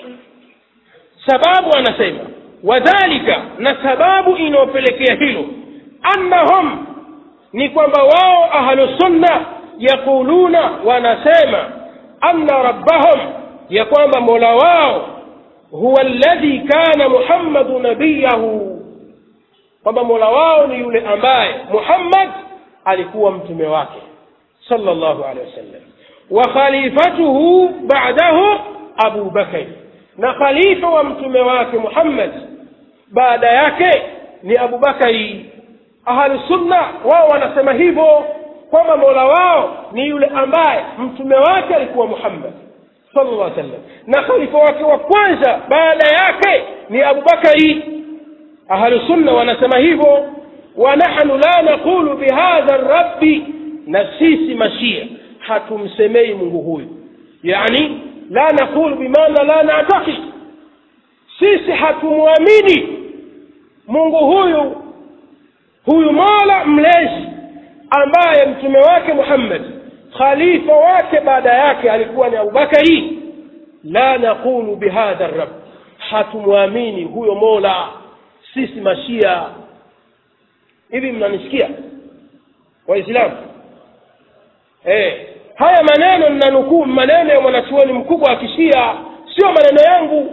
sababu anasema wadhalika na sababu inayopelekea hilo annahum ni kwamba wao ahlusunna yaquluna wanasema anna rabbahum ya kwamba mola wao huwa alladhi kana muhammadu nabiyahu kwamba mola wao ni yule ambaye muhammad alikuwa mtume wake sallallahu alaihi wasallam wa khalifatuhu ba'dahu abu bakari na khalifa wa mtume wake muhammad baada yake ni abubakari ahlusunna wao wanasema hivyo kwamba mola wao ni yule ambaye mtume wake alikuwa muhammad sallallahu alaihi wasallam na khalifa wake wa kwanza baada yake ni abubakari ahlusunna wanasema hivyo wa nahnu la naqulu bihadha rabbi na sisi mashia hatumsemei mungu huyu yani la naqulu bimaana la natakid sisi hatumwamini mungu huyu huyu mola mlezi ambaye mtume wake muhammad khalifa wake baada yake alikuwa ni abubakari la naqulu bihadha rab hatumwamini huyo mola sisi mashia hivi mnanisikia waislamu eh, haya maneno ninanukuu maneno ya mwanachuoni mkubwa wa kishia sio maneno yangu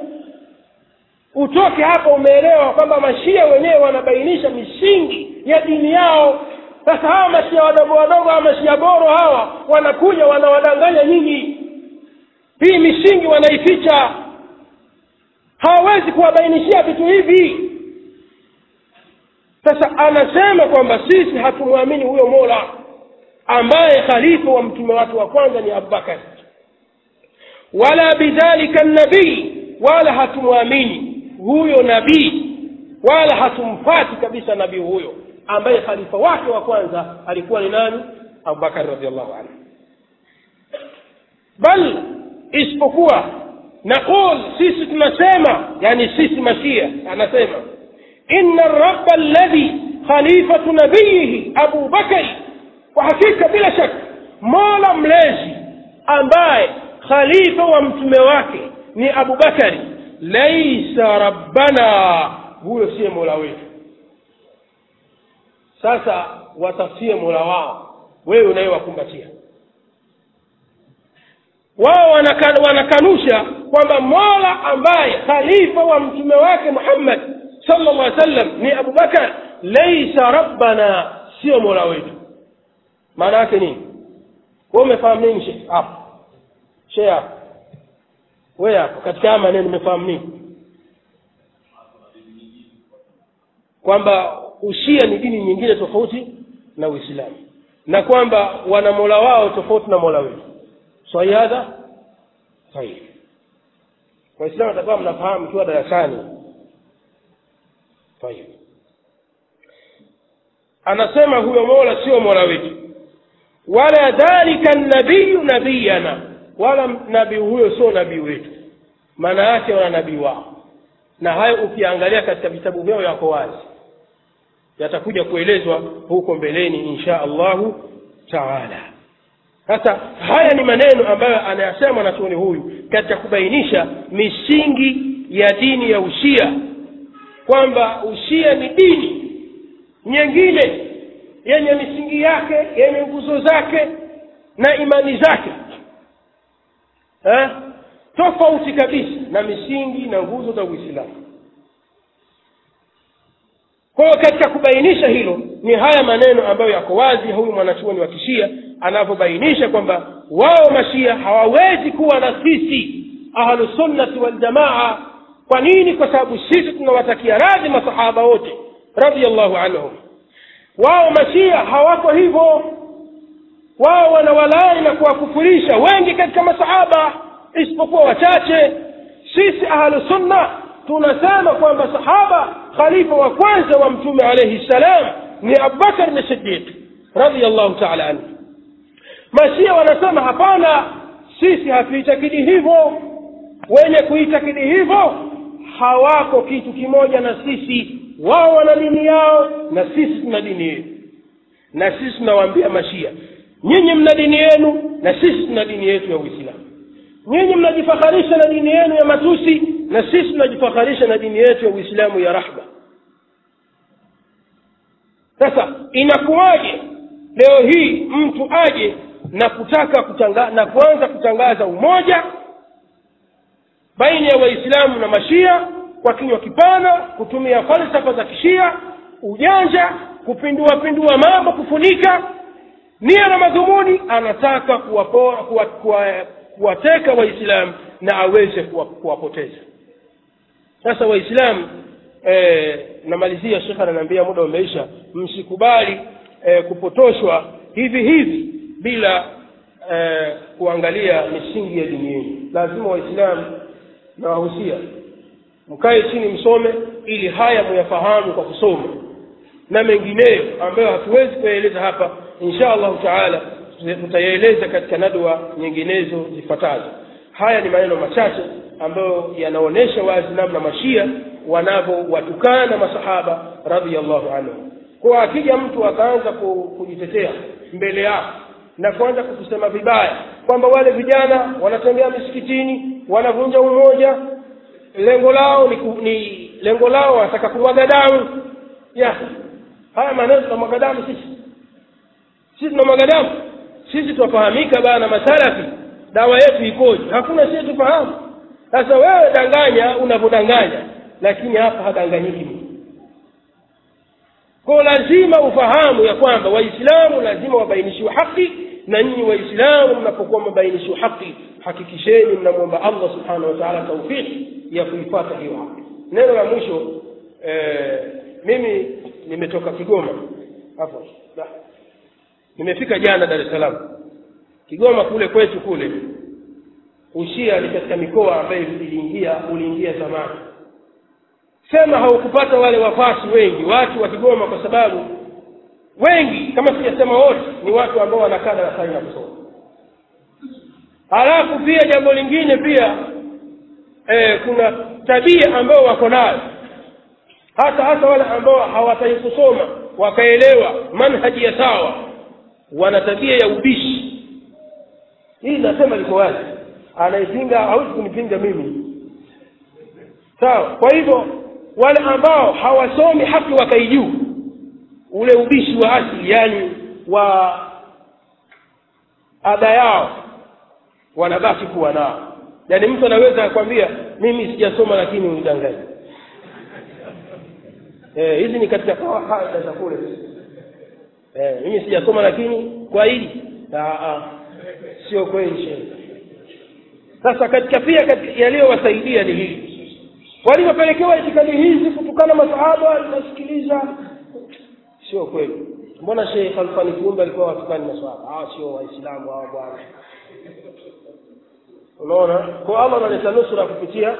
utoke hapa umeelewa kwamba mashia wenyewe wanabainisha misingi ya dini yao sasa hawa mashia wadogo wadogo hawa mashia boro hawa wanakuja wanawadanganya nyinyi hii misingi wanaificha hawawezi kuwabainishia vitu hivi sasa anasema kwamba sisi hatumwamini huyo mola ambaye khalifa wa mtume wake wa kwanza ni abubakar wala bidhalika nabii wala hatumwamini huyo nabii wala hatumfati kabisa nabii huyo ambaye khalifa wake wa kwanza alikuwa ni nani abubakari radiallahu anhu bal isipokuwa naqul sisi tunasema yani sisi mashia anasema inna raba alladhi khalifatu nabiyihi abu bakari kwa hakika bila shaka mola mlezi ambaye khalifa wa mtume wake ni abubakari laisa rabbana huyo siye mola wetu sasa watafsie mola wao wewe unayewakumbatia wao wanakan, wanakanusha kwamba mola ambaye khalifa wa mtume wake muhammad sallallahu alaihi wasallam ni abubakar laisa rabbana sio mola wetu maana yake nini we umefahamu nini she hapo she hapo we hapo katika haya maneno umefahamu nini kwamba ushia ni dini nyingine tofauti na uislamu na kwamba wana mola wao tofauti na mola wetu sahi hadha sahihi waislamu atakuwa mnafahamu ikiwa darasani طيب anasema huyo mola sio mola wetu wala dhalika nabiyu nabiyana wala nabii huyo sio nabii wetu maana yake wana nabii wao na hayo ukiangalia katika vitabu vyao yako wazi yatakuja kuelezwa huko mbeleni insha allahu taala sasa haya ni maneno ambayo anayasema mwanachuoni huyu katika kubainisha misingi ya dini ya ushia kwamba ushia ni dini nyingine yenye misingi yake yenye nguzo zake na imani zake eh? tofauti kabisa na misingi na nguzo za uislamu kwa hiyo katika kubainisha hilo ni haya maneno ambayo yako wazi huyu mwanachuoni wa kishia anavyobainisha kwamba wao mashia hawawezi kuwa na sisi ahlusunnati waljamaa kwa nini kwa sababu sisi tunawatakia radhi masahaba wote radiallahu anhum wao mashia hawako hivyo wao wanawalaani na kuwakufurisha wengi katika masahaba isipokuwa wachache sisi ahlusunna tunasema kwamba sahaba khalifa wa kwanza wa mtume alaihi ssalam ni abubakar ni sidiq radiallahu taala anhu mashia wanasema hapana sisi hatuitakidi hivyo wenye kuitakidi hivyo hawako kitu kimoja na sisi wao wana dini yao na sisi tuna dini yetu na sisi tunawaambia mashia nyinyi mna dini yenu na sisi tuna dini yetu ya uislamu nyinyi mnajifakharisha na dini yenu ya matusi na sisi tunajifakharisha na dini yetu ya uislamu ya rahma sasa inakuwaje leo hii mtu aje na kutaka kutanga, na kuanza kutangaza umoja baina ya waislamu na mashia kwa kinywa kipana kutumia falsafa za kishia ujanja kupindua pindua mambo kufunika nia na madhumuni anataka kuwapora kuwa, kuwa, kuwateka waislamu na aweze kuwapoteza sasa waislamu e, namalizia shekhe ananiambia muda umeisha msikubali e, kupotoshwa hivi hivi bila e, kuangalia misingi ya dini yenu lazima waislamu na wahusia mkae chini msome ili haya muyafahamu kwa kusoma na mengineyo ambayo hatuwezi kuyaeleza hapa insha allahu taala tutayaeleza katika nadwa nyinginezo zifuatazo haya ni maneno machache ambayo yanaonyesha wazi namna mashia wanavyowatukana masahaba radiallahu anhum kwa akija mtu akaanza kujitetea mbele yako na kuanza kukusema vibaya kwamba wale vijana wanatembea misikitini wanavunja umoja lengo lao ni, ni lengo lao wanataka kumwaga damu ya haya maneno tunamwaga damu sisi sisi tunamwaga damu sisi twafahamika bana masalafi dawa yetu ikoje hakuna sisi tufahamu sasa wewe danganya unavyodanganya lakini hapa hadanganyiki mtu ko lazima ufahamu ya kwamba waislamu lazima wabainishiwe haki na nyinyi waislamu mnapokuwa mabainishiwe haki hakikisheni mnamwomba allah subhanahu wa taala taufiki ya kuifata hiyo haki neno la mwisho eh, mimi nimetoka kigoma hapo nimefika jana dar es salaam kigoma kule kwetu kule ushia ni katika mikoa ambayo iliingia uliingia zamani sema haukupata wale wafasi wengi watu wa kigoma kwa sababu wengi kama sijasema wote ni watu ambao wanakaa darasani na kusoma halafu pia jambo lingine pia e, kuna tabia ambao wako nayo hata hata wale ambao hawataki kusoma wakaelewa manhaji ya sawa wana tabia ya ubishi hii nasema liko wazi anaipinga hawezi kunipinga mimi sawa kwa hivyo wale ambao hawasomi haki wakaijuu ule ubishi wa asili yani wa ada yao wanabaki kuwa nao yaani mtu anaweza akwambia mimi sijasoma lakini unidanganya eh, hizi ni katika kawaida za kule eh, mimi sijasoma lakini kwa hili sio kweli shehe sasa katika pia katika yaliyowasaidia ni hili walivyopelekewa itikadi hizi kutukana masahaba linasikiliza sio kweli mbona sheikh alfani kiumbe alikuwa watukani masahaba hawa sio waislamu hawa bwana unaona kwa allah analeta nusura kupitia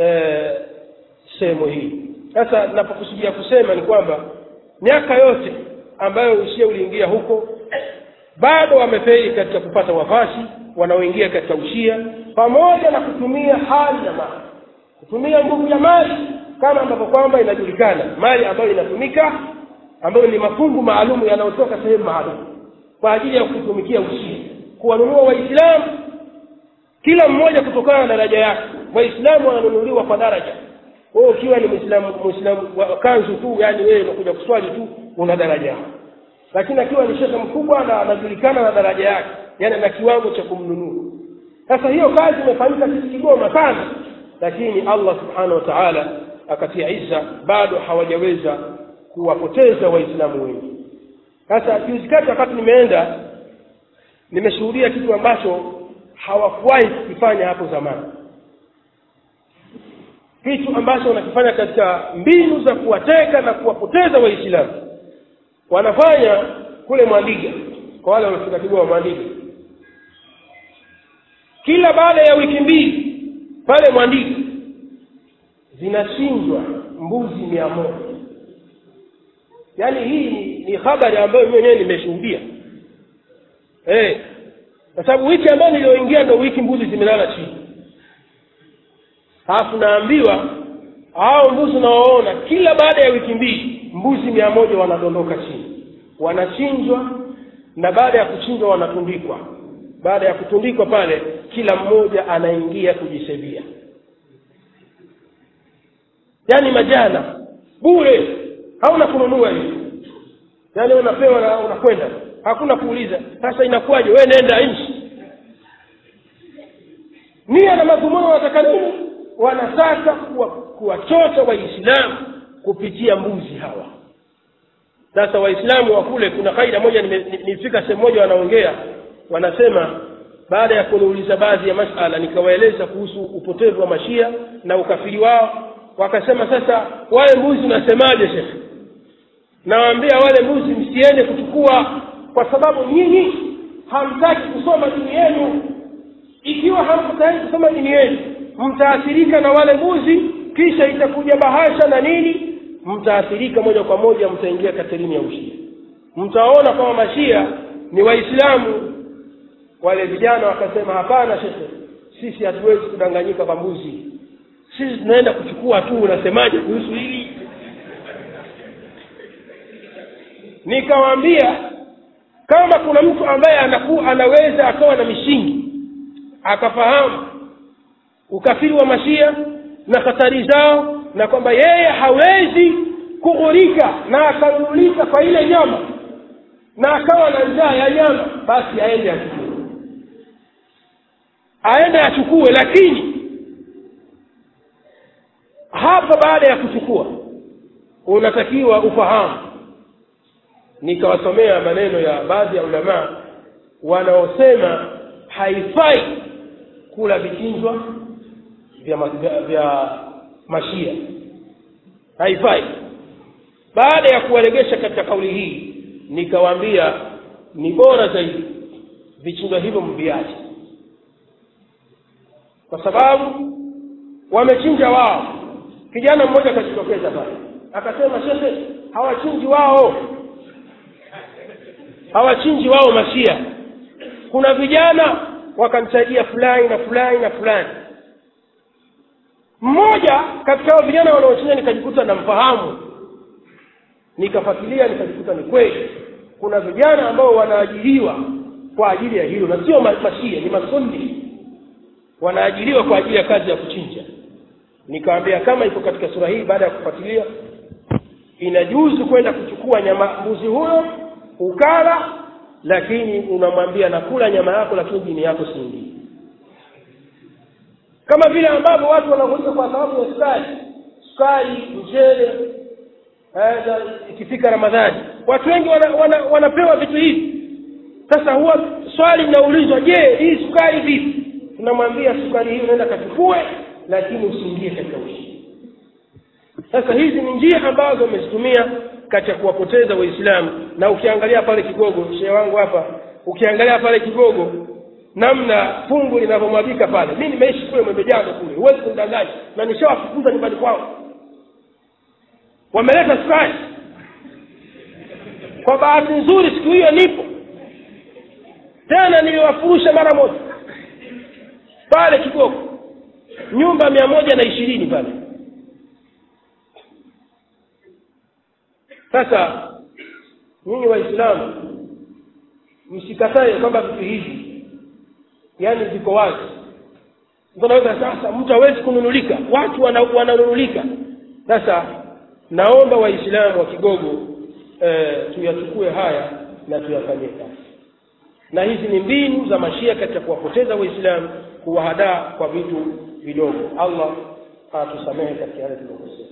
sehemu hii sasa napokusudia kusema ni kwamba miaka yote ambayo ushia uliingia huko bado wamefeli katika kupata wafasi wanaoingia katika ushia pamoja na kutumia hali na mali kutumia nguvu ya mali kama ambavyo kwamba inajulikana mali ambayo inatumika ambayo ni mafungu maalumu yanayotoka sehemu maalum kwa ajili ya kutumikia ushia kuwanunua waislamu kila mmoja kutokana na daraja yake waislamu wananunuliwa kwa daraja wewe ukiwa ni muislamu muislamu wa kanzu tu yani wewe unakuja kuswali tu una daraja yako lakini akiwa ni shekhe mkubwa na anajulikana na daraja yake yani na kiwango cha kumnunua sasa hiyo kazi imefanyika sisi kigoma sana lakini allah subhanahu wa taala akatia isa bado hawajaweza kuwapoteza waislamu wengi sasa juzi kati wakati nimeenda nimeshuhudia kitu ambacho hawakuwahi kukifanya hapo zamani kitu ambacho wanakifanya katika mbinu za kuwateka na kuwapoteza waislamu wanafanya kule mwandiga kwa wale waliofika kigoma mwandiga kila baada ya wiki mbili pale mwandiga zinachinjwa mbuzi mia moja yaani hii ni, ni habari ambayo mimi mwenyewe nimeshuhudia eh kwa sababu wiki ambayo niliyoingia ndo wiki mbuzi zimelala chini halafu naambiwa hao mbuzi unaoona kila baada ya wiki mbili mbuzi mia moja wanadondoka chini wanachinjwa na baada ya kuchinjwa wanatundikwa baada ya kutundikwa pale kila mmoja anaingia kujisebia yaani majana bure hauna kununua hiyo yaani unapewa na unakwenda hakuna kuuliza sasa inakuwaje we nenda nchi nia na madhumuni wanataka nini wanataka kuwachota waislamu kupitia mbuzi hawa sasa waislamu wa kule kuna kaida moja nilifika sehemu moja wanaongea wanasema baada ya kuniuliza baadhi ya masala nikawaeleza kuhusu upotevu wa mashia na ukafiri wao wakasema sasa wale mbuzi unasemaje shekhe nawaambia wale mbuzi msiende kuchukua kwa sababu nyinyi hamtaki kusoma dini yenu ikiwa hamtaki kusoma dini yenu mtaathirika na wale mbuzi kisha itakuja bahasha na nini mtaathirika moja kwa moja mtaingia katerini ya ushia mtaona kwamba mashia ni waislamu wale vijana wakasema hapana shekhe sisi hatuwezi kudanganyika kwa mbuzi sisi tunaenda kuchukua tu unasemaje kuhusu hili nikawaambia kama kuna mtu ambaye anaku, anaweza akawa na mishingi akafahamu ukafiri wa mashia na hatari zao na kwamba yeye hawezi kughurika na akanunulika kwa ile nyama na akawa na njaa ya nyama basi aende achukue aende achukue lakini hapa baada ya kuchukua unatakiwa ufahamu nikawasomea maneno ya baadhi ya ulamaa wanaosema haifai kula vichinjwa vya, vya, vya mashia haifai baada ya kuwalegesha katika kauli hii nikawaambia ni bora zaidi vichinjwa hivyo mviache kwa sababu wamechinja wao kijana mmoja akajitokeza pale akasema shekhe hawachinji wao hawachinji wao mashia kuna vijana wakamsaidia fulani na fulani na fulani mmoja katika hao vijana wanaochinja nikajikuta namfahamu nikafuatilia nikajikuta ni kweli kuna vijana ambao wanaajiriwa kwa ajili ya hilo na sio mashia ni masundi wanaajiriwa kwa ajili ya kazi ya kuchinja nikawambia kama iko katika sura hii baada ya kufuatilia inajuzu kwenda kuchukua nyama mbuzi huyo ukala lakini unamwambia nakula nyama yako lakini dini yako siingii kama vile ambavyo watu wanakuja kwa sababu ya sukari sukari mchele ikifika ramadhani watu wengi wana, wana, wanapewa vitu hivi sasa huwa swali linaulizwa je hii sukari vipi tunamwambia sukari hii unaenda kachukue lakini usiingie katika ushi sasa hizi ni njia ambazo wamezitumia katika kuwapoteza waislamu na ukiangalia pale kigogo shehe wangu hapa ukiangalia pale kigogo namna fungu linavyomwagika pale mi nimeishi kule mwembejano kule huwezi kumdanganya na nishawafukuza nyumbani kwao wameleta sukari kwa bahati nzuri siku hiyo nipo tena niliwafurusha mara moja pale kigogo nyumba mia moja na ishirini pale sasa nyinyi waislamu msikatae kwamba vitu hivi yaani viko wazi mtu anaweza sasa mtu hawezi kununulika watu wana- wananunulika sasa naomba waislamu wa kigogo eh, tuyachukue haya na tuyafanyie kazi na hizi ni mbinu za mashia katika kuwapoteza waislamu kuwahadaa kwa vitu vidogo allah atusamehe katika yale tuliyokosea